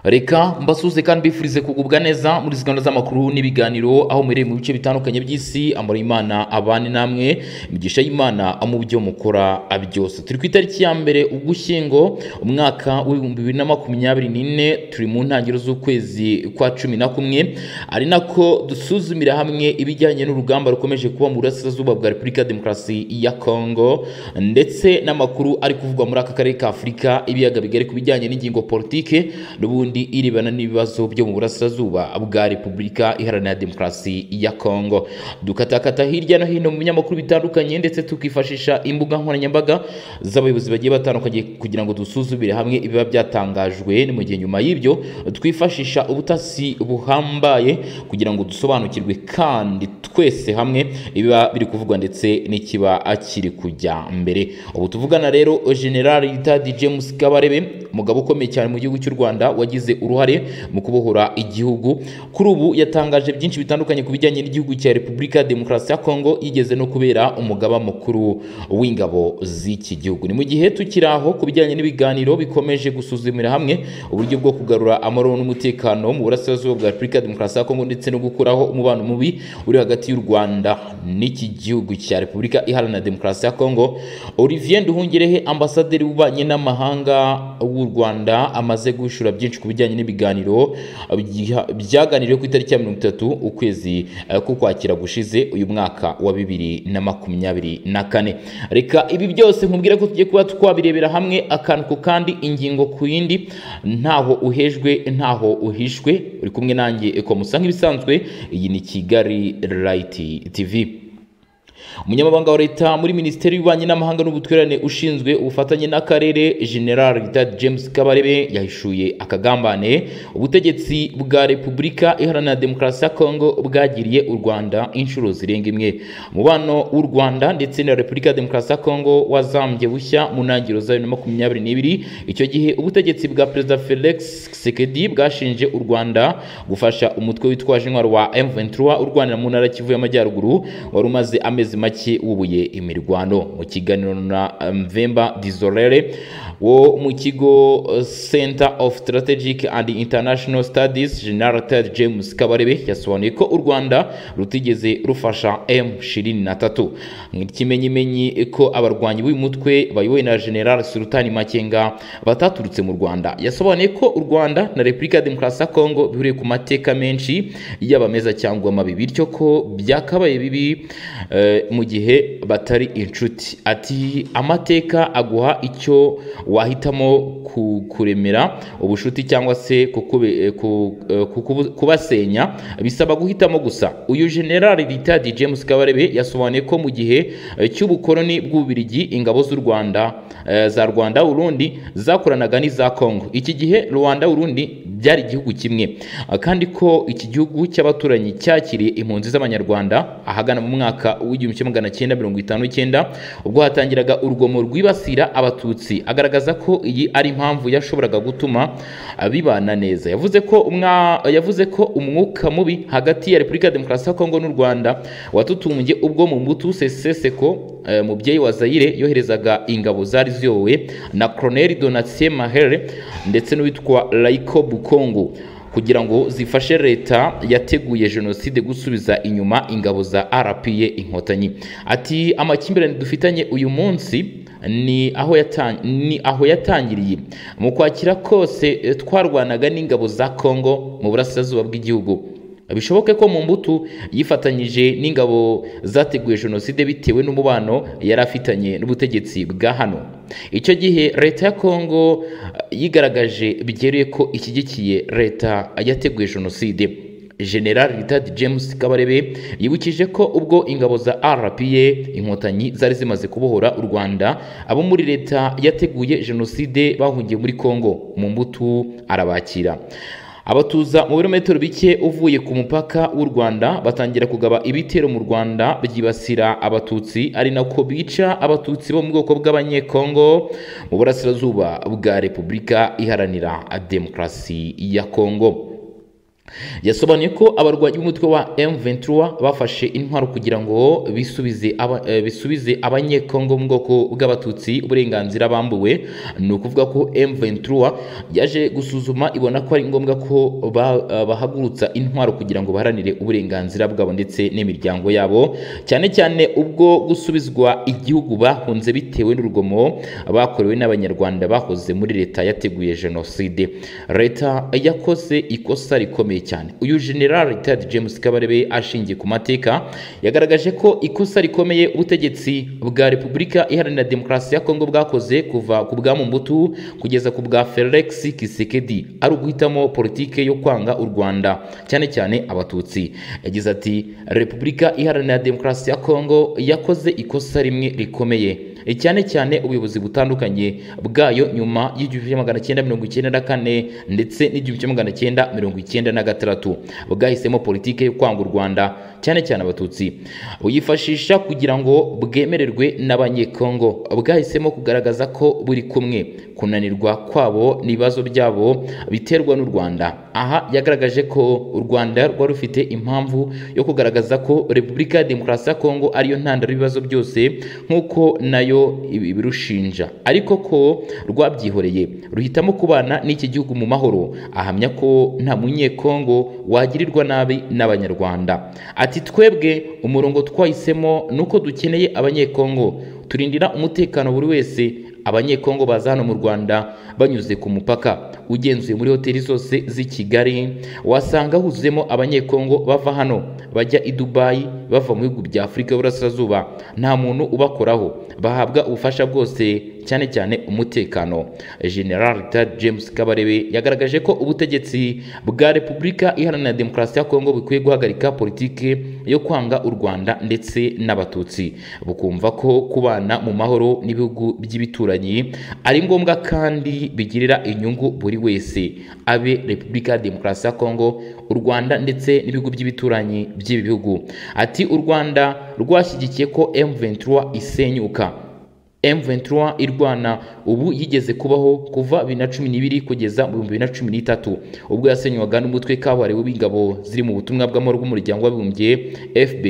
reka mbasuze kandi mbifurize kugubwa neza muri izi gahunda z'amakuru n'ibiganiro aho muhereye mu bice bitandukanye by'isi amara imana abane namwe imigisha y'imana mu byo mukora byose turi ku itariki ya mbere ugushyingo umwaka w'ibihumbi bibiri na makumyabiri n'ine turi mu ntangiriro z'ukwezi kwa cumi na kumwe ari nako dusuzumira hamwe ibijyanye n'urugamba rukomeje kuba mu burasirazuba bwa repubulika ya demokarasi ya kongo ndetse n'amakuru ari kuvugwa muri aka karere ka afurika ibiyaga bigari ku bijyanye n'ingingo politike n'ubundi irebana n'ibibazo byo mu burasirazuba bwa repubulika iharanira demokarasi ya kongo dukatakata hirya no hino mu binyamakuru bitandukanye ndetse tukifashisha imbuga nkoranyambaga z'abayobozi bagiye batandukanye kugira ngo dusuzumire hamwe ibiba byatangajwe ni mu gihe nyuma y'ibyo twifashisha ubutasi buhambaye kugira ngo dusobanukirwe kandi twese hamwe ibiba biri kuvugwa ndetse n'ikiba kiri kujya mbere ubu tuvugana rero generali Tadi James Kabarebe umugabo ukomeye cyane mu gihugu cy'u Rwanda wagize uruhare mu kubohora igihugu kuri ubu yatangaje byinshi bitandukanye ku bijyanye n'igihugu cya Repubulika ya Demokarasi ya Kongo yigeze no kubera umugaba mukuru w'ingabo z'iki gihugu ni mu gihe tukiri aho ku bijyanye n'ibiganiro bikomeje gusuzumira hamwe uburyo bwo kugarura amahoro n'umutekano mu burasirazuba bwa Repubulika ya Demokarasi ya Kongo ndetse no gukuraho umubano mubi uri hagati y'u Rwanda n'iki gihugu cya Repubulika iharanira Demokarasi ya Kongo Olivier Nduhungirehe ambasaderi w'ububanyi n'amahanga w'u Rwanda amaze gushura byinshi ku bijyanye n'ibiganiro byaganiriwe ku itariki ya mirongo itatu ukwezi k'ukwakira gushize uyu mwaka wa bibiri na makumyabiri na kane reka ibi byose nkubwire ko tugiye kuba twabirebera hamwe akantu ku kandi ingingo ku yindi ntaho uhejwe ntaho uhishwe uri kumwe nanjye ekomusa nk'ibisanzwe iyi ni kigali rayiti tivi umunyamabanga wa leta muri minisiteri y'ububanyi n'amahanga n'ubutwererane ushinzwe ubufatanye n'akarere general ritad james kabarebe yahishuye akagambane ubutegetsi bwa repubulika iharanira demokarasi ya kongo bwagiriye u rwanda inshuro zirenga imwe umubano w'u rwanda ndetse na repubulika ya demokarasi ya kongo wazambye bushya mu ntangiriro za bibiri na makumyabiri n'ibiri icyo gihe ubutegetsi bwa perezida felix sekedi bwashinje u rwanda gufasha umutwe witwaje intwaro wa m23 urwanira mu ntara kivu y'amajyaruguru wari umaze amezi make wubuye imirwano mu kiganiro na mvemba dizorere wo mu kigo center of strategic and international studies general ted james kabarebe yasobanuye ko u rwanda rutigeze rufasha m 23 ikimenyimenyi ko abarwanyi b'uyu mutwe bayobowe na general sultani makenga bataturutse mu rwanda yasobanuye ko u rwanda na repubulika ya demokarasi ya kongo bihuriye ku mateka menshi yaba meza cyangwa mabi bityo ko byakabaye bibi mu gihe batari inshuti ati amateka aguha icyo wahitamo kuremera ubushuti cyangwa se kubasenya bisaba guhitamo gusa uyu generali ritadi james kabarebe yasobanuye ko mu gihe cy'ubukoroni bw'ububirigi ingabo z'u rwanda za rwanda urundi zakoranaga n'iza kongo iki gihe rwanda urundi byari igihugu kimwe kandi ko iki gihugu cy'abaturanyi cyakiriye impunzi z'abanyarwanda ahagana mu mwaka w'igihumbi kimwe magana cyenda mirongo itanu n'icyenda ubwo hatangiraga urugomo rwibasira abatutsi agaragaza ko iyi ari impamvu yashoboraga gutuma bibana neza yavuze ko umwa yavuze ko umwuka mubi hagati ya repubulika ya demokarasi ya kongo n'u rwanda watutumbye ubwo mu mbuto seseseko mubyeyi wa zayire yoherezaga ingabo zari ziyobowe na koroneri donatien mahere ndetse n'uwitwa rayiko bukongo kugira ngo zifashe leta yateguye jenoside gusubiza inyuma ingabo za rpa inkotanyi ati amakimbirane dufitanye uyu munsi ni aho ni aho yatangiriye mu kwakira kose twarwanaga n'ingabo za kongo mu burasirazuba bw'igihugu bishoboke ko mu mbuto yifatanyije n'ingabo zateguye jenoside bitewe n'umubano yari afitanye n'ubutegetsi bwa hano icyo gihe leta ya kongo yigaragaje bigeruye ko ishyigikiye leta yateguye jenoside general ritad james kabarebe yibukije ko ubwo ingabo za rpa inkotanyi zari zimaze kubohora u rwanda abo muri leta yateguye jenoside bahungiye muri kongo mu mbuto arabakira abatuza mu birometero bike uvuye ku mupaka w'u Rwanda batangira kugaba ibitero mu Rwanda byibasira abatutsi ari nako bica abatutsi bo mu bwoko bw'abanyekongo mu burasirazuba bwa Repubulika iharanira demokarasi ya Kongo yasobanuye ko abarwanyi b'umutwe wa M23 bafashe intwaro kugira ngo bisubize aba- eh, bisubize abanyekongo mu bwoko bw'abatutsi uburenganzira bambuwe ni ukuvuga ko M23 yaje gusuzuma ibona ko ari ngombwa ko ba- eh, bahagurutsa intwaro kugira ngo baharanire uburenganzira bwabo ndetse n'imiryango yabo cyane cyane ubwo gusubizwa igihugu bahunze bitewe n'urugomo bakorewe n'abanyarwanda bahoze muri leta yateguye jenoside leta yakoze ikosa rikomeye cyane uyu general Richard James Kabarebe ashingiye ku mateka yagaragaje ko ikosa rikomeye ubutegetsi bwa Repubulika Iharanira Demokarasi ya Kongo bwakoze kuva ku bwa Mobutu kugeza ku bwa Felix Tshisekedi ari uguhitamo politike yo kwanga u Rwanda cyane cyane abatutsi yagize ati Repubulika Iharanira Demokarasi ya Kongo yakoze ikosa rimwe rikomeye E, cyane cyane ubuyobozi butandukanye bwayo nyuma y'igihumbi kimwe magana cyenda mirongo icyenda na kane ndetse n'igihumbi kimwe magana cyenda mirongo icyenda na gatandatu bwahisemo politike yo kwanga u Rwanda cyane cyane abatutsi buyifashisha kugira ngo bwemererwe n'abanyekongo bwahisemo kugaragaza ko buri kumwe kunanirwa kwabo n'ibibazo byabo biterwa n'u Rwanda aha yagaragaje ko u Rwanda rwari rufite impamvu yo kugaragaza ko Repubulika ya Demokarasi ya Kongo ariyo ntandaro y'ibibazo byose nk'uko nayo ibi- ibirushinja ariko ko rwabyihoreye ruhitamo kubana n'iki gihugu mu mahoro ahamya ko nta munyekongo wagirirwa nabi n'abanyarwanda ati twebwe umurongo twahisemo ni uko dukeneye abanyekongo turindira umutekano buri wese abanyekongo baza hano mu rwanda banyuze ku mupaka ugenzuye muri hoteli zose z'i kigali wasanga huzemo abanyekongo bava hano bajya i dubayi bava mu bihugu bya afurika y'uburasirazuba nta muntu ubakoraho bahabwa ubufasha bwose cyane cyane umutekano general Richard james kabarebe yagaragaje ko ubutegetsi bwa repubulika iharanira demokarasi ya kongo bukwiye guhagarika politike yo kwanga u rwanda ndetse n'abatutsi bukumva ko kubana mu mahoro n'ibihugu by'ibituranyi ari ngombwa kandi bigirira inyungu buri wese abe repubulika ya demokarasi ya kongo u rwanda ndetse n'ibihugu by'ibituranyi by'ibi bihugu ati u rwanda rwashyigikiye ko m23 isenyuka M23 irwana ubu yigeze kubaho kuva 2012 kugeza mu 2013 ubwo yasenywaga n'umutwe kabuhariwe w'ingabo ziri mu butumwa bw'amahoro bw'umuryango w'abibumbye FB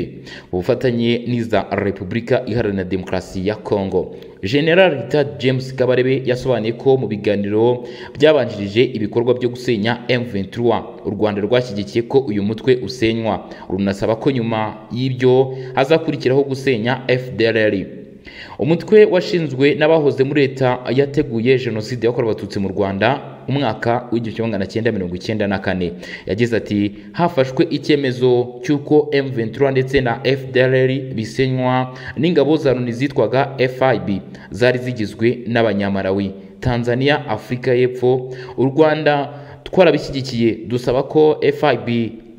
ubufatanye n'iza Repubulika Iharanira Demokarasi ya Kongo General Richard James Kabarebe yasobanuye ko mu biganiro byabanjirije ibikorwa byo gusenya M23 u Rwanda rwashyigikiye ko uyu mutwe usenywa runasaba ko nyuma y'ibyo hazakurikiraho gusenya FDLR umutwe washinzwe n'abahoze muri leta yateguye jenoside yakorewe abatutsi mu rwanda umwaka w'igihumbi kimwe magana cyenda mirongo icyenda na kane yagize ati hafashwe icyemezo cy'uko M23 ndetse na FDLR bisenywa n'ingabo za Loni zitwaga FIB zari zigizwe n'abanyamarawi Tanzania Afurika y'Epfo u Rwanda twarabishyigikiye dusaba ko FIB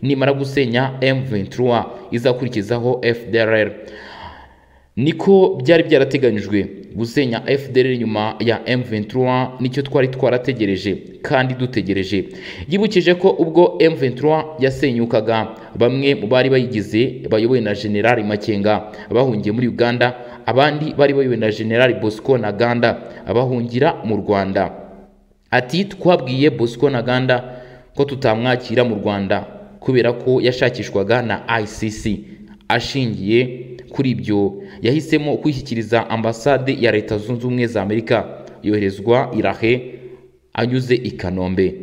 nimara gusenya M23 izakurikizaho FDLR niko byari byarateganyijwe gusenya FDL nyuma ya M23 nicyo twari twarategereje kandi dutegereje yibukije ko ubwo M23 yasenyukaga bamwe mu bari bayigize bayobowe na General Makenga bahungiye muri Uganda abandi bari bayobowe na General Bosco Ntaganda bahungira mu Rwanda ati twabwiye Bosco Ntaganda ko tutamwakira mu Rwanda kubera ko yashakishwaga na ICC ashingiye kuri ibyo yahisemo kwishyikiriza ambasade ya leta zunze ubumwe za amerika yoherezwa irahe anyuze i kanombe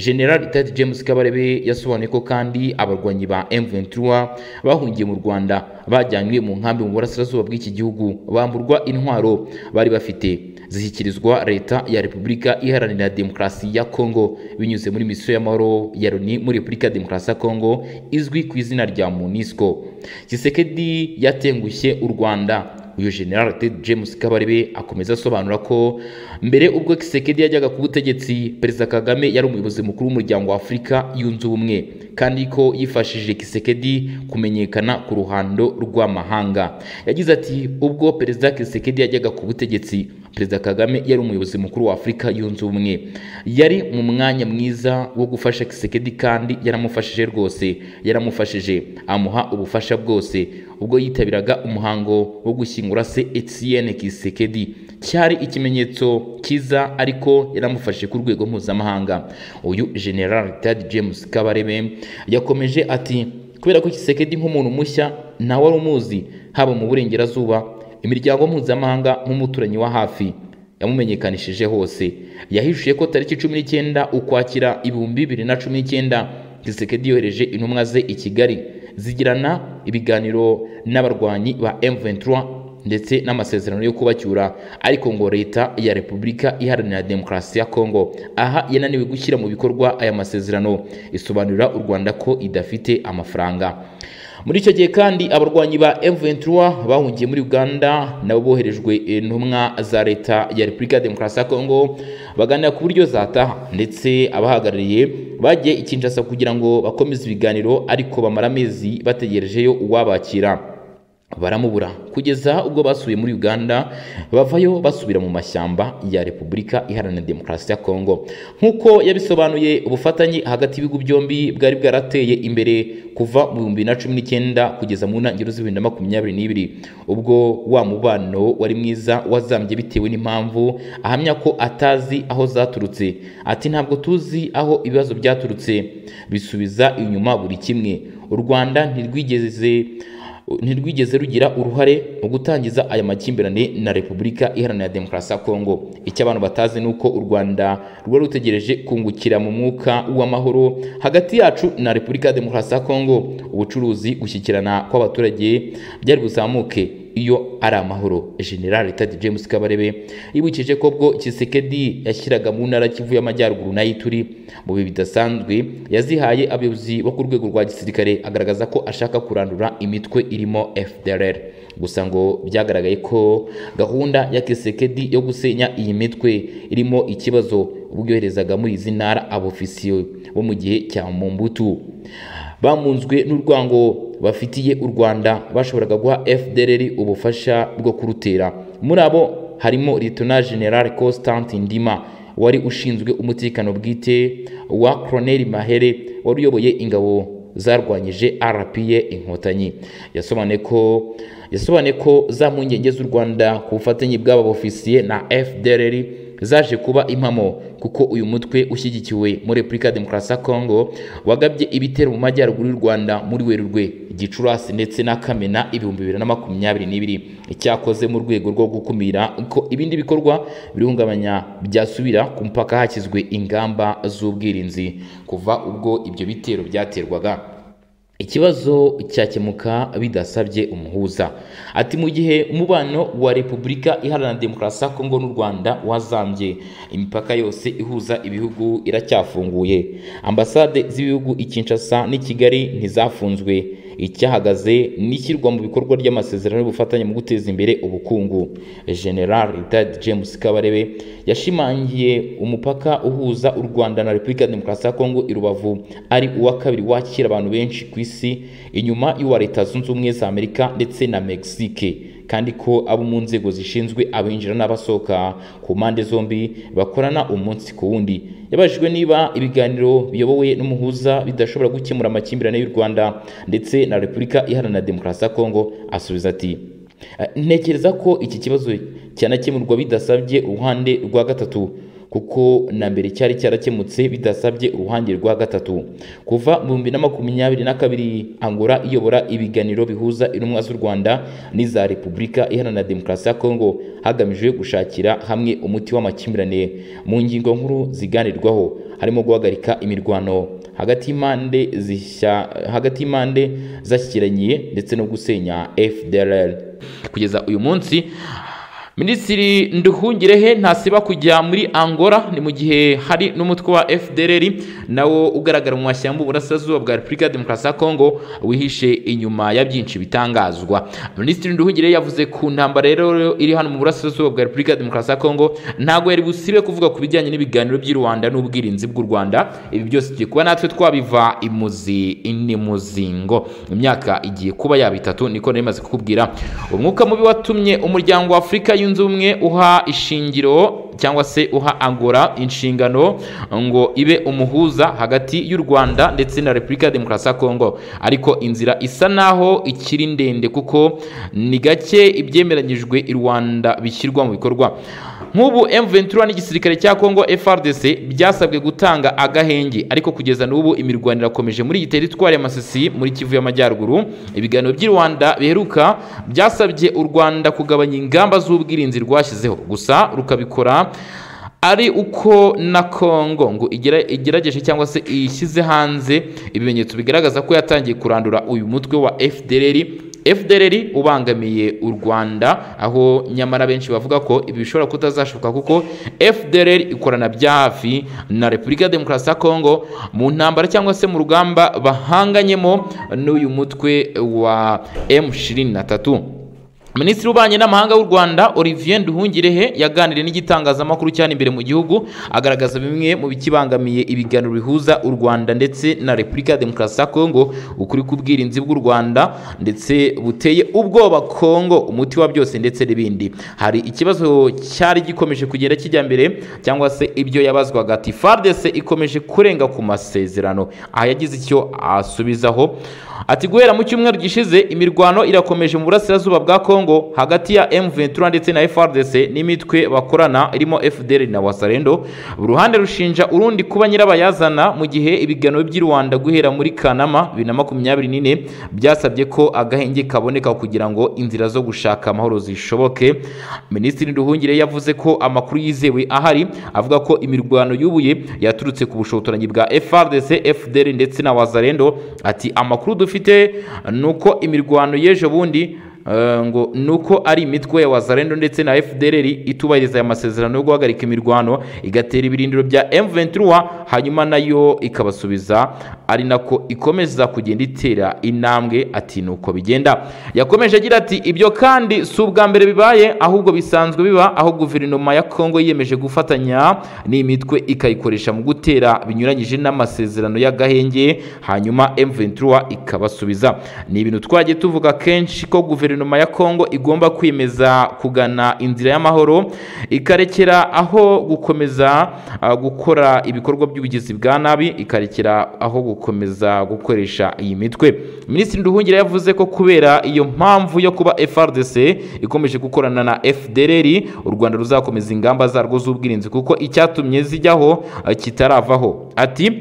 general ted james kabarebe yasobanuye ko kandi abarwanyi ba m23 bahungiye mu rwanda bajyanywe mu nkambi mu burasirazuba bw'iki gihugu bamburwa intwaro bari bafite zishyikirizwa leta ya repubulika iharanira demokarasi ya kongo binyuze muri misiyo y'amahoro ya loni muri repubulika ya demokarasi ya kongo izwi ku izina rya munisco kisekedi yatengushye u rwanda uyu General Ted James Kabarebe akomeza asobanura ko mbere ubwo Kisekedi yajyaga ku butegetsi Perezida Kagame yari umuyobozi mukuru w'umuryango wa Afurika yunze ubumwe kandi ko yifashishije Kisekedi kumenyekana ku ruhando rw'amahanga yagize ati ubwo Perezida Kisekedi yajyaga ku butegetsi perezida kagame yari umuyobozi mukuru wa afurika yunze ubumwe yari mu mwanya mwiza wo gufasha kisekedi kandi yaramufashije rwose yaramufashije amuha ubufasha bwose ubwo yitabiraga umuhango wo gushyingura se etienne kisekedi cyari ikimenyetso cyiza ariko yaramufashe ku rwego mpuzamahanga uyu general tad james kabarebe yakomeje ati kubera ko kisekedi nk'umuntu mushya ntawe wari umuzi haba mu burengerazuba imiryango mpuzamahanga nk'umuturanyi wa hafi yamumenyekanishije hose yahishuye ko tariki cumi n'icyenda ukwakira ibihumbi bibiri na cumi n'icyenda gisekedi yohereje intumwa ze i kigali zigirana ibiganiro n'abarwanyi ba M23 ndetse n'amasezerano yo kubacyura ariko ngo leta ya repubulika iharanira demokarasi ya kongo aha yananiwe gushyira mu bikorwa aya masezerano isobanurira u rwanda ko idafite amafaranga muri icyo gihe kandi abarwanyi ba M23 bahungiye muri Uganda nabo boherejwe intumwa za leta ya Repubulika ya Demokarasi ya Kongo baganira ku buryo zataha ndetse abahagarariye bagiye i Kinshasa kugira ngo bakomeze ibiganiro ariko bamara amezi bategerejeyo uwabakira baramubura kugeza ubwo basubiye muri Uganda bavayo basubira mu mashyamba ya Repubulika Iharanira Demokarasi ya Kongo nk'uko yabisobanuye ubufatanye hagati y'ibihugu byombi bwari bwarateye imbere kuva mu bihumbi bibiri na cumi n'icyenda kugeza mu ntangiriro z'ibihumbi bibiri na makumyabiri n'ibiri ubwo wa mubano wari mwiza wazambye bitewe n'impamvu ahamya ko atazi aho zaturutse ati ntabwo tuzi aho ibibazo byaturutse bisubiza inyuma buri kimwe u Rwanda ntirwigeze ntirwigeze rugira uruhare mu gutangiza aya makimbirane na Repubulika Iharanira Demokarasi ya Kongo icyo abantu batazi ni uko u Rwanda rwari rutegereje kungukira mu mwuka w'amahoro hagati yacu na Repubulika ya Demokarasi ya Kongo ubucuruzi gushyikirana kw'abaturage byari buzamuke iyo ari amahoro general tad james kabarebe yibukije ko bwo kisekedi yashyiraga mu ntara kivu y'amajyaruguru n'ay'ituri mu bihe bidasanzwe yazihaye abayobozi bo ku rwego rwa gisirikare agaragaza ko ashaka kurandura imitwe irimo fdrr gusa ngo byagaragaye ko gahunda ya kisekedi yo gusenya iyi mitwe irimo ikibazo ubwo yoherezaga muri izi ntara abofisiye bo mu gihe cya mumbutu bamunzwe n'urwango bafitiye u Rwanda bashoboraga guha FDLR ubufasha bwo kurutera muri abo harimo Lieutenant General Constantin Ndima wari ushinzwe umutekano bwite wa Colonel Mahere wari uyoboye ingabo zarwanyije RPA inkotanyi yasobanuye ko yasobanuye ko za mpungenge z'u Rwanda ku bufatanye bw'aba ofisiye na FDLR zaje kuba impamo kuko uyu mutwe ushyigikiwe muri Repubulika ya Demokarasi ya Kongo wagabye ibitero mu majyaruguru y'u Rwanda muri Werurwe Gicurasi ndetse na Kamena ibihumbi bibiri na makumyabiri n'ibiri icyakoze mu rwego rwo gukumira ko ibindi bikorwa birihungabanya byasubira ku mupaka hashyizwe ingamba z'ubwirinzi kuva ubwo ibyo bitero byaterwaga ikibazo cyakemuka bidasabye umuhuza ati mu gihe umubano wa repubulika iharanira demokarasi ya kongo n'u rwanda wazambye imipaka yose ihuza ibihugu iracyafunguye ambasade z'ibihugu i kinshasa n'i kigali ntizafunzwe icyahagaze n'ishyirwa mu bikorwa ry'amasezerano y'ubufatanye mu guteza imbere ubukungu general tad james kabarebe yashimangiye umupaka uhuza u rwanda na repubulika ya demokarasi ya kongo i rubavu ari uwa kabiri wakira abantu benshi ku isi inyuma y'uwa leta zunze ubumwe za amerika ndetse na mexique kandi ko abo mu nzego zishinzwe abinjira n'abasohoka ku mpande zombi bakorana umunsi ku wundi yabajijwe niba ibiganiro biyobowe n'umuhuza bidashobora gukemura amakimbirane y'u Rwanda ndetse na Repubulika Iharanira Demokarasi ya Kongo asubiza ati ntekereza ko iki kibazo cyanakemurwa bidasabye uruhande rwa gatatu kuko na mbere cyari cyarakemutse bidasabye uruhande rwa gatatu kuva mu bihumbi na makumyabiri na kabiri angora iyobora ibiganiro bihuza intumwa z'u rwanda n'iza repubulika iharanira demokarasi ya kongo hagamijwe gushakira hamwe umuti w'amakimbirane mu ngingo nkuru ziganirwaho harimo guhagarika imirwano hagati y'impande zishya hagati y'impande zashyikiranye ndetse no gusenya fdrl kugeza uyu munsi Minisitiri Nduhungirehe ntasiba kujya muri Angola ni mu gihe hari n'umutwe wa FDLR nawo ugaragara mu mashyamba uburasirazuba bwa Repubulika ya Demokarasi ya Kongo wihishe inyuma ya byinshi bitangazwa Minisitiri Nduhungirehe yavuze ku ntambara rero iri hano mu burasirazuba bwa Repubulika ya Demokarasi ya Kongo ntago yari busibe kuvuga ku bijyanye n'ibiganiro by'i Rwanda n'ubwirinzi bw'u Rwanda ibi byose tugiye kuba natwe twabiva imuzi inimuzingo imyaka igiye kuba yaba itatu niko nari maze kukubwira umwuka mubi watumye umuryango wa Afurika Zunze Ubumwe uha ishingiro cyangwa se uha Angola inshingano ngo ibe umuhuza hagati y'u Rwanda ndetse na Repubulika ya Demokarasi ya Kongo ariko inzira isa naho ikiri ndende kuko ni gake ibyemeranyijwe i Rwanda bishyirwa mu bikorwa nk'ubu M23 n'igisirikare cya Kongo FARDC byasabwe gutanga agahenge ariko kugeza n'ubu imirwano irakomeje muri iyi teritwari ya Masisi muri Kivu y'Amajyaruguru ibiganiro by'i Rwanda biheruka byasabye u Rwanda kugabanya ingamba z'ubwirinzi rwashyizeho gusa rukabikora ari uko na Kongo ngo igera- igerageje cyangwa se ishyize hanze ibimenyetso bigaragaza ko yatangiye kurandura uyu mutwe wa FDLR FDLR ubangamiye u Rwanda aho nyamara benshi bavuga ko ibi bishobora kutazashoboka kuko FDLR ikorana bya hafi na Repubulika ya Demokarasi ya Kongo mu ntambara cyangwa se mu rugamba bahanganyemo n'uyu mutwe wa M23 Minisitiri w'Ububanyi n'Amahanga w'u Rwanda Olivier Nduhungirehe yaganiriye n'igitangazamakuru cyane imbere mu gihugu agaragaza bimwe mu bikibangamiye ibiganiro bihuza u Rwanda ndetse na Repubulika ya Demokarasi ya Kongo ukuri k'ubwirinzi bw'u Rwanda ndetse buteye ubwoba Kongo umuti wa byose ndetse n'ibindi hari ikibazo cyari gikomeje kugenda kijya mbere cyangwa se ibyo yabazwaga ati FARDC ikomeje kurenga ku masezerano aha yagize icyo asubizaho ati guhera mu cyumweru gishize imirwano irakomeje mu burasirazuba bwa Kongo hagati ya M23 ndetse na FARDC n'imitwe bakorana irimo FDL na Wasalendo uruhande rushinja urundi kuba nyirabayazana mu gihe ibiganiro by'i Rwanda guhera muri Kanama 2024 byasabye ko agahenge kaboneka kugira ngo inzira zo gushaka amahoro zishoboke Minisitiri Nduhungire yavuze ko amakuru yizewe ahari avuga ko imirwano y'ubuye yaturutse ku bushotoranyi bwa FARDC FDL ndetse na Wazalendo ati amakuru dufite nuko imirwano y'ejo bundi eh, ngo nuko ari imitwe ya Wazalendo ndetse na FDLR itubahiriza aya masezerano yo guhagarika imirwano igatera ibirindiro bya M23 hanyuma nayo ikabasubiza ari nako ikomeza kugenda itera intambwe ati nuko bigenda yakomeje agira ati ibyo kandi si ubwa mbere bibaye ahubwo bisanzwe biba aho guverinoma ya Kongo yiyemeje gufatanya n'imitwe ikayikoresha mu gutera binyuranyije n'amasezerano y'agahenge hanyuma M23 ikabasubiza ni ibintu twagiye tuvuga kenshi ko guverinoma ya Kongo igomba kwemeza kugana inzira y'amahoro ikarekera aho gukomeza ah, gukora ibikorwa by'ubugizi bwa nabi ikarekera aho gukomeza gukoresha iyi mitwe Minisitiri Nduhungira yavuze ko kubera iyo mpamvu yo kuba FRDC ikomeje gukorana na FDLR u Rwanda ruzakomeza ingamba zarwo z'ubwirinzi kuko icyatumye zijyaho ah, kitaravaho ati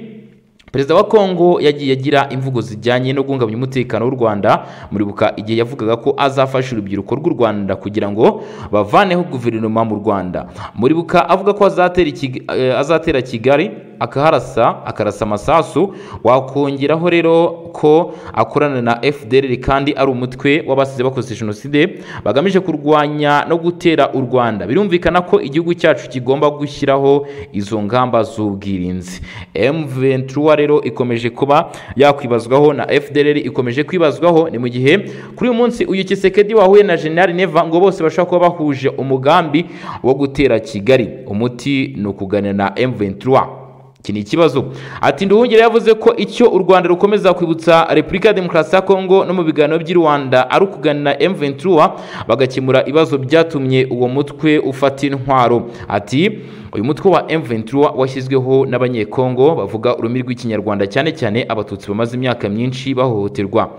Perezida wa Kongo yagiye agira imvugo zijyanye no guhungabanya umutekano w'u Rwanda muribuka igihe yavugaga ko azafasha urubyiruko rw'u Rwanda kugira ngo bavaneho guverinoma mu Rwanda muribuka avuga ko azatera, Kig- eh, azatera Kigali akaharasa akarasa amasasu wakongeraho rero ko akorana na FDLR kandi ari umutwe w'abasize bakoze jenoside bagamije kurwanya no gutera u Rwanda birumvikana ko igihugu cyacu kigomba gushyiraho izo ngamba z'ubwirinzi M23 rero ikomeje kuba yakwibazwaho na FDLR ikomeje kwibazwaho ni mu gihe kuri uyu munsi uyu Kisekedi wahuye na General Neva ngo bose bashobora kuba bahuje umugambi wo gutera Kigali umuti ni ukuganira na M23 iki ni ikibazo ati nduhungire yavuze ko icyo u rwanda rukomeza kwibutsa repubulika ya demokarasi ya kongo no mu biganiro by'i rwanda ari ukuganira m23 bagakemura ibibazo byatumye uwo mutwe ufata intwaro ati uyu mutwe wa m23 washyizweho n'abanyekongo bavuga ururimi rw'ikinyarwanda cyane cyane abatutsi bamaze imyaka myinshi bahohoterwa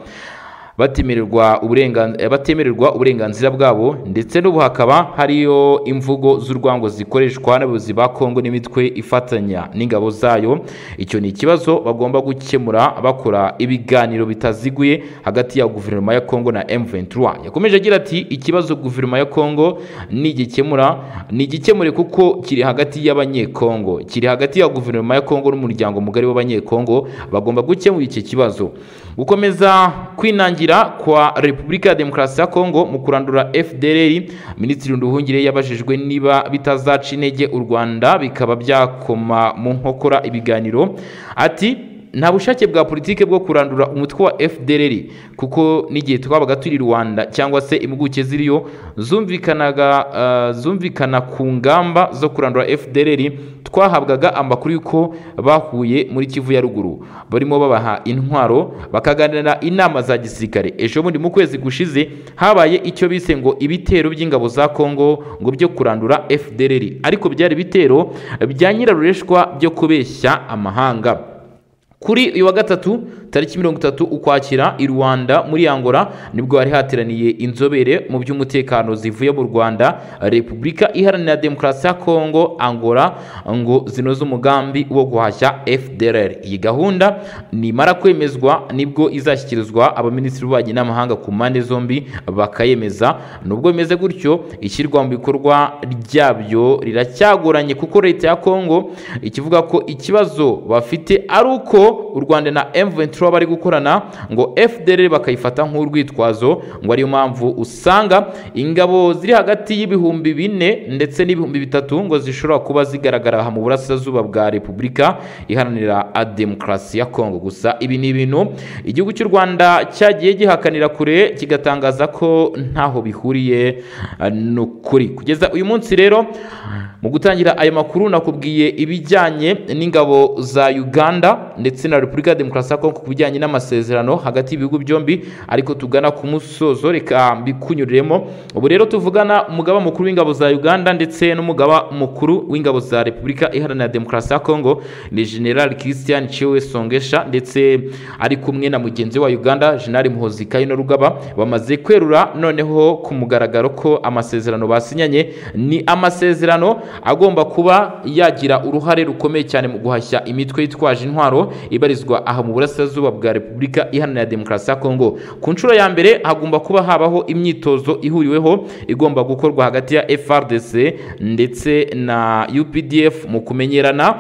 batemererwa uburengan- eh, batemererwa uburenganzira bwabo ndetse n'ubu hakaba hariyo imvugo z'urwango zikoreshwa n'abayobozi ba Kongo n'imitwe ifatanya n'ingabo zayo icyo ni ikibazo bagomba gukemura bakora ibiganiro bitaziguye hagati ya guverinoma ya Kongo na M23 yakomeje agira ati ikibazo guverinoma ya Kongo nigikemura nigikemure kuko kiri hagati y'abanyekongo kiri hagati ya guverinoma ya Kongo n'umuryango mugari w'abanyekongo bagomba gukemura iki kibazo gukomeza kwinangira kwa Repubulika ya Demokarasi ya Kongo mu kurandura FDLR Minisitiri Nduhungire yabajijwe niba bitazaca intege u Rwanda bikaba byakoma mu nkokora ibiganiro ati nta bushake bwa politiki bwo kurandura umutwe wa fdrr kuko n'igihe twabaga turi rwanda cyangwa se impuguke ziriyo zumvikanaga ah, zumvikana ku ngamba zo kurandura fdrr twahabwaga amakuru y'uko bahuye muri kivu ya ruguru barimo babaha intwaro bakaganira inama za gisirikare ejo bundi mu kwezi gushize habaye icyo bise ngo ibitero by'ingabo za kongo ngo byo kurandura fdrr ariko byari ibitero bya nyirarureshwa byo kubeshya amahanga kuri uyu wa gatatu tariki mirongo itatu ukwakira i rwanda muri angola nibwo hari hateraniye inzobere mu by'umutekano zivuye mu rwanda repubulika iharanira demokarasi ya kongo angola ngo zinoze umugambi wo guhashya fdrr iyi gahunda nimara kwemezwa nibwo izashyikirizwa abaminisitiri b'ububanyi n'amahanga ku mpande zombi bakayemeza nubwo bimeze gutyo ishyirwa mu bikorwa ryabyo riracyagoranye kuko leta ya kongo ikivuga ko ikibazo bafite ari uko u Rwanda na M23 bari gukorana ngo FDR bakayifata nk'urwitwazo ngo ariyo mpamvu usanga ingabo ziri hagati y'ibihumbi bine ndetse n'ibihumbi bitatu ngo zishobora kuba zigaragara aha mu burasirazuba bwa Repubulika iharanira a demokarasi ya Kongo gusa ibi ni ibintu igihugu cy'u Rwanda cyagiye gihakanira kure kigatangaza ko ntaho bihuriye eh, n'ukuri kugeza uyu munsi rero mu gutangira aya makuru nakubwiye ibijyanye n'ingabo za Uganda ndetse na Repubulika ya Demokarasi ya Kongo ku bijyanye n'amasezerano hagati y'ibihugu byombi ariko tugana ku musozo reka mbikunyuriremo ubu rero tuvugana umugaba mukuru w'ingabo za Uganda ndetse n'umugaba mukuru w'ingabo za Repubulika Iharanira Demokarasi ya Kongo ni General Christian Chewe Songesha ndetse ari kumwe na mugenzi wa Uganda General Muhozi Kayino Rugaba bamaze kwerura noneho ku mugaragaro ko amasezerano basinyanye ni amasezerano agomba kuba yagira uruhare rukomeye cyane mu guhashya imitwe yitwaje intwaro ibarizwa aha mu burasirazuba bwa repubulika iharanira demokarasi ya kongo ku nshuro ya mbere hagomba kuba habaho imyitozo ihuriweho igomba gukorwa hagati ya frdc ndetse na updf mu kumenyerana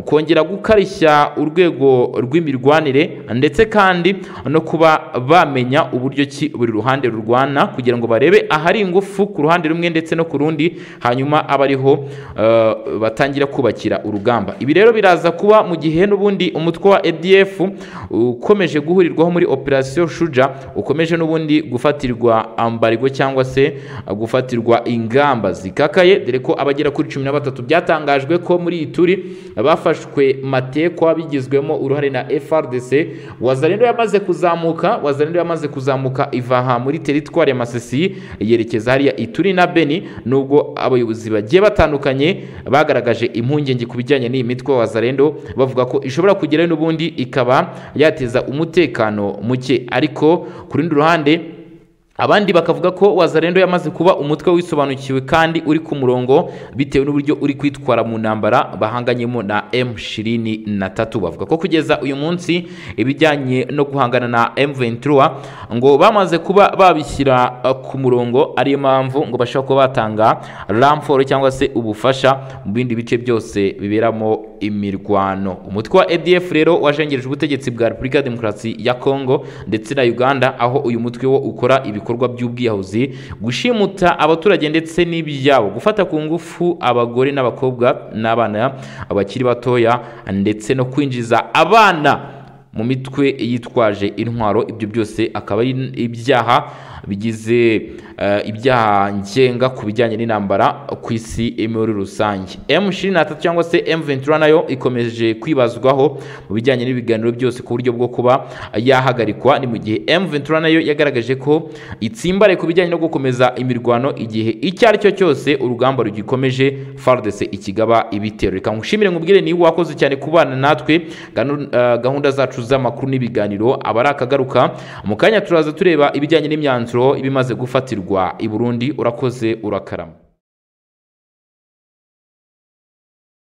kongera gukarishya urwego rw'imirwanire ndetse kandi no kuba bamenya uburyo ki buri ruhande rurwana kugira ngo barebe ahari ingufu ku ruhande rumwe ndetse no ku rundi hanyuma abariho uh, batangira kubakira urugamba ibi rero biraza kuba mu gihe n'ubundi umutwe wa ADF ukomeje guhurirwaho muri operasiyo Shuja ukomeje n'ubundi gufatirwa ambarigwe cyangwa se gufatirwa ingamba zikakaye dore ko abagera kuri cumi na batatu byatangajwe ko muri iyi turi bafashwe matekwa bigizwemo uruhare na FRDC Wazalendo yamaze kuzamuka Wazalendo yamaze kuzamuka iva aha muri teritwari ya Masisi yerekeza hariya Ituri na Beni nubwo abayobozi bagiye batandukanye bagaragaje impungenge ku bijyanye n'iyi mitwe wa Wazalendo bavuga ko ishobora kugerayo n'ubundi ikaba yateza umutekano muke ariko ku rundi ruhande abandi bakavuga ko wazarendo yamaze kuba umutwe wisobanukiwe kandi uri ku murongo bitewe n'uburyo uri kwitwara mu ntambara bahanganyemo na M23 bavuga ko kugeza uyu munsi ibijyanye no guhangana na M23 ngo bamaze kuba babishyira uh, ku murongo ariyo mpamvu ngo bashobora kuba batanga ramforo cyangwa se ubufasha mu bindi bice byose biberamo imirwano umutwe wa ADF rero wajengereje ubutegetsi bwa Repubulika ya Demokarasi ya Kongo ndetse na Uganda aho uyu mutwe wo ukora ibikorwa ibikorwa by'ubwiyahuzi gushimuta abaturage ndetse n'ibyabo gufata ku ngufu abagore n'abakobwa n'abana bakiri batoya ndetse no kwinjiza abana mu mitwe yitwaje intwaro ibyo byose akaba ari ibyaha bigize eh, ibyaha ngenga ku bijyanye n'intambara ku isi muri rusange M23 cyangwa se M23 nayo ikomeje kwibazwaho mu bijyanye n'ibiganiro byose ku buryo bwo kuba yahagarikwa ni mu gihe M23 nayo yagaragaje ko itsimbare ku bijyanye no gukomeza imirwano igihe icyo ari cyo cyose urugamba rugikomeje FARDC ikigaba ibitero reka ngushimire nkubwire ni wakoze cyane kubana natwe ganu- eh, gahunda zacu z'amakuru n'ibiganiro abari akagaruka mu kanya turaza tureba ibijyanye n'imyanzuro ibimaze gufatirwa i Burundi urakoze urakarama